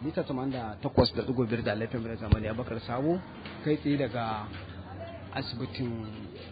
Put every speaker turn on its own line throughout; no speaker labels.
mita 88.5 da laifin da zamani abakar sabo kai tsaye daga asibitin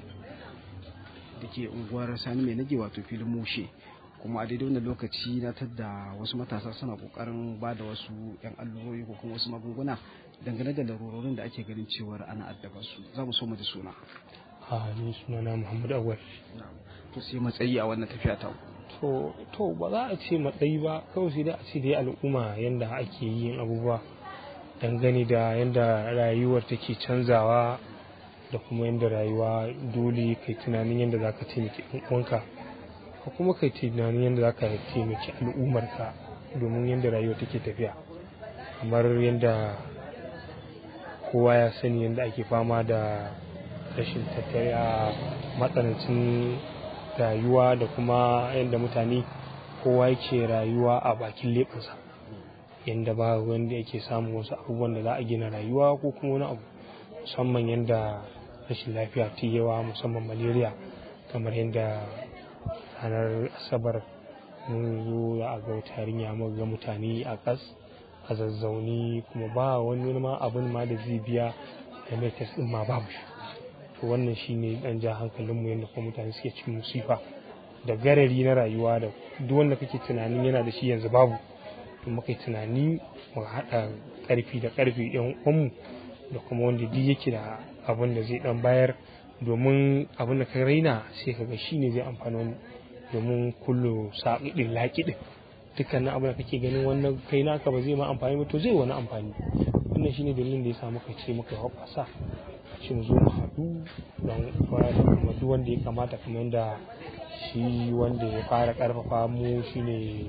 da ke unguwar sani mai nage wato filin mushe kuma a daidai wannan lokaci na tadda wasu matasa suna kokarin ba da wasu yan allurori ko kuma wasu magunguna dangane da larurorin da ake ganin cewar ana addaba su za mu so mu da suna
a ni sunana muhammad awal
to sai matsayi a wannan tafiya ta
to to ba za a ce matsayi ba kawai sai dai a ce dai al'umma yanda ake yin abubuwa dangane da yanda rayuwar take canzawa da kuma yanda rayuwa dole kai tunanin yanda za ka taimaki uwanka ka kuma kai tunanin yanda za ka taimaki al'ummarka domin yanda rayuwa take tafiya kamar yanda kowa ya sani yanda ake fama da rashin tattali a matsanancin rayuwa da kuma yadda mutane kowa yake rayuwa a bakin leɓinsa yadda ba wanda yake samun wasu abubuwan da za a gina rayuwa ko kuma wani abu musamman yadda rashin lafiya ta yawa musamman malaria kamar yadda ranar asabar mun zo za a ga wata yarinya muka ga mutane a kas a zazzauni kuma ba wani ma abin ma da zai biya da mai din ma babu shi to wannan shine dan ja hankalinmu yadda kuma mutane suke cikin musifa da garari na rayuwa da duk wanda kake tunanin yana da shi yanzu babu to muka yi tunani mu haɗa ƙarfi da ƙarfi yan uwanmu da kuma wanda duk yake da abin da zai dan bayar domin abin da ka raina sai ka ga shine zai amfani wani domin kullu saƙiɗin laƙiɗin dukkanin abin da kake ganin wannan kai naka ba zai ma amfani ba to zai wani amfani wannan shine dalilin da ya sa muka ce muka hoɓasa shi mu zo mu haɗu don da kuma duk wanda ya kamata kamar yadda shi wanda ya fara ƙarfafa mu shine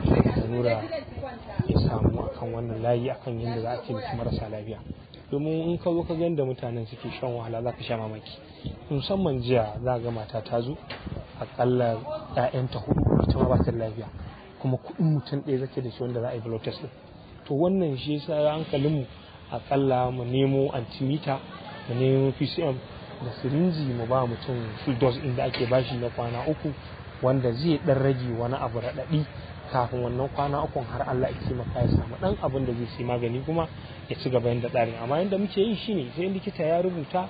zanura ya samu akan wannan layi akan yadda za a taimaki marasa lafiya domin in ka zo ka ga yadda mutanen suke shan wahala za ka sha mamaki musamman jiya za ga mata ta zo akalla 'ya'yanta hudu ita ma ba ta lafiya kuma kuɗin mutum ɗaya zake da shi wanda za a yi blood test to wannan shi yasa hankalinmu akalla mu nemo antimita mu nemo pcm da sirinji mu ba mutum full dose inda ake bashi na kwana uku wanda zai dan rage wani abu raɗaɗi kafin wannan kwana ukun har Allah ya taimaka ya samu dan abin da zai sai magani kuma ya ci gaba yanda tsarin amma yanda muke yi shine sai likita ya rubuta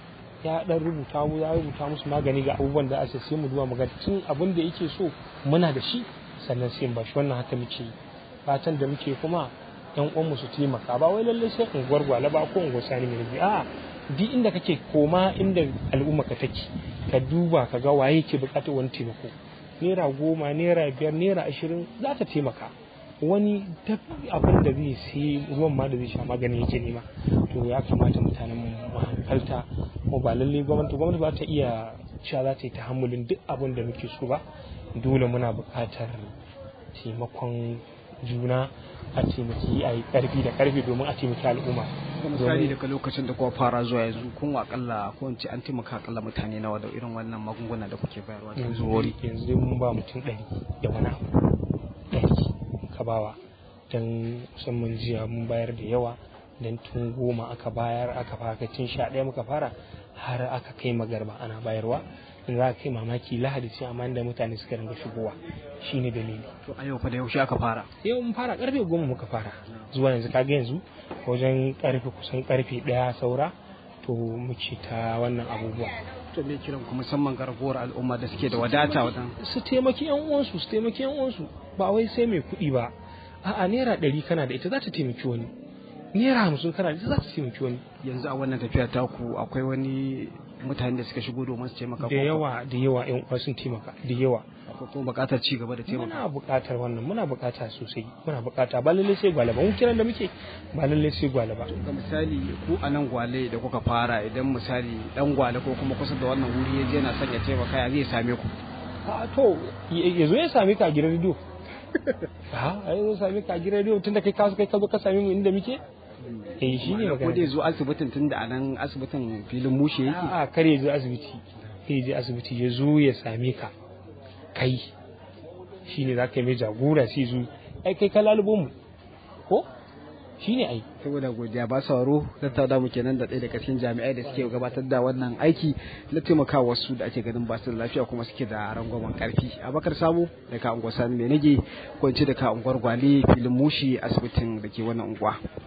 ya dan rubuta mu ya rubuta musu magani ga abubuwan da ake sai mu duba mu ga tun abin da yake so muna da shi sannan sai ba shi wannan haka muke yi fatan da muke kuma yan uwanmu su taimaka ba wai lallai sai unguwar gwala ba ko unguwar sani mai rubi a'a duk inda kake koma inda al'umma ka take ka duba ka ga waye ke bukatar wani taimako naira goma naira biyar naira ashirin za ta taimaka wani duk abin da zai sai ruwan ma da zai sha magani yake nema to ya kamata mutanen mu hankalta ko ba lallai gwamnati gwamnati ba ta iya cewa za ta yi tahammulin duk abin da muke so ba dole muna buƙatar taimakon juna a taimaki a yi ƙarfi da ƙarfi domin a taimaki al'umma
misali daga lokacin da kuma fara zuwa yanzu kun akalla ko in ce an taimaka akalla mutane nawa da irin wannan magunguna da kuke bayarwa da
yanzu wuri yanzu mun ba mutum ɗari da wani abu ɗari ka bawa don musamman jiya mun bayar da yawa don tun goma aka bayar aka fara tun sha ɗaya muka fara har aka kai magarba ana bayarwa in za ka kai mamaki lahadi sai amma da mutane suka ringa shigowa shine dalili
to a yau fa da yaushe aka fara
yau mun fara karfe goma muka fara zuwa yanzu kaga yanzu wajen karfe kusan karfe daya saura to muke ta wannan abubuwa
to me kiran ku musamman garkuwar al'umma da suke da wadata wajen
su taimaki yan uwansu su taimaki yan uwansu ba wai sai mai kuɗi ba a'a naira ɗari kana da ita za ta taimaki wani naira hamsin kana da ita za ta taimaki wani
yanzu a wannan tafiya taku akwai wani mutane da suka shigo domin su taimaka
da yawa da yawa yan uwa sun taimaka da yawa
akwai kuma buƙatar ci gaba da taimaka
muna buƙatar wannan muna buƙata sosai muna buƙata ba lalle sai gwale ba mun kiran da muke ba lalle sai gwale ba
ga misali ku a nan gwale da kuka fara idan misali dan gwale ko kuma kusa da wannan wuri ya je yana son ya taimaka ya zai same ku
a to ya zo ya same ka a gidan rediyo a ya zo same ka a gidan rediyo tunda kai ka kai ka zo ka same mu inda muke eh shi ne
ko dai zo asibitin tun da anan asibitin filin mushe yake
a kare ya zo asibiti kai je asibiti ya zo ya same ka kai shi ne za ka yi mai jagora sai zo ai kai ka lalubo mu ko shine ai
saboda godiya ba sauraro tattauna mu kenan da ɗaya daga cikin jami'ai da suke gabatar da wannan aiki na taimaka wasu da ake ganin ba su da lafiya kuma suke da rangwamen karfi abakar samu daga unguwar sani mai nage ko in ce daga unguwar gwale filin mushi asibitin da ke wannan unguwa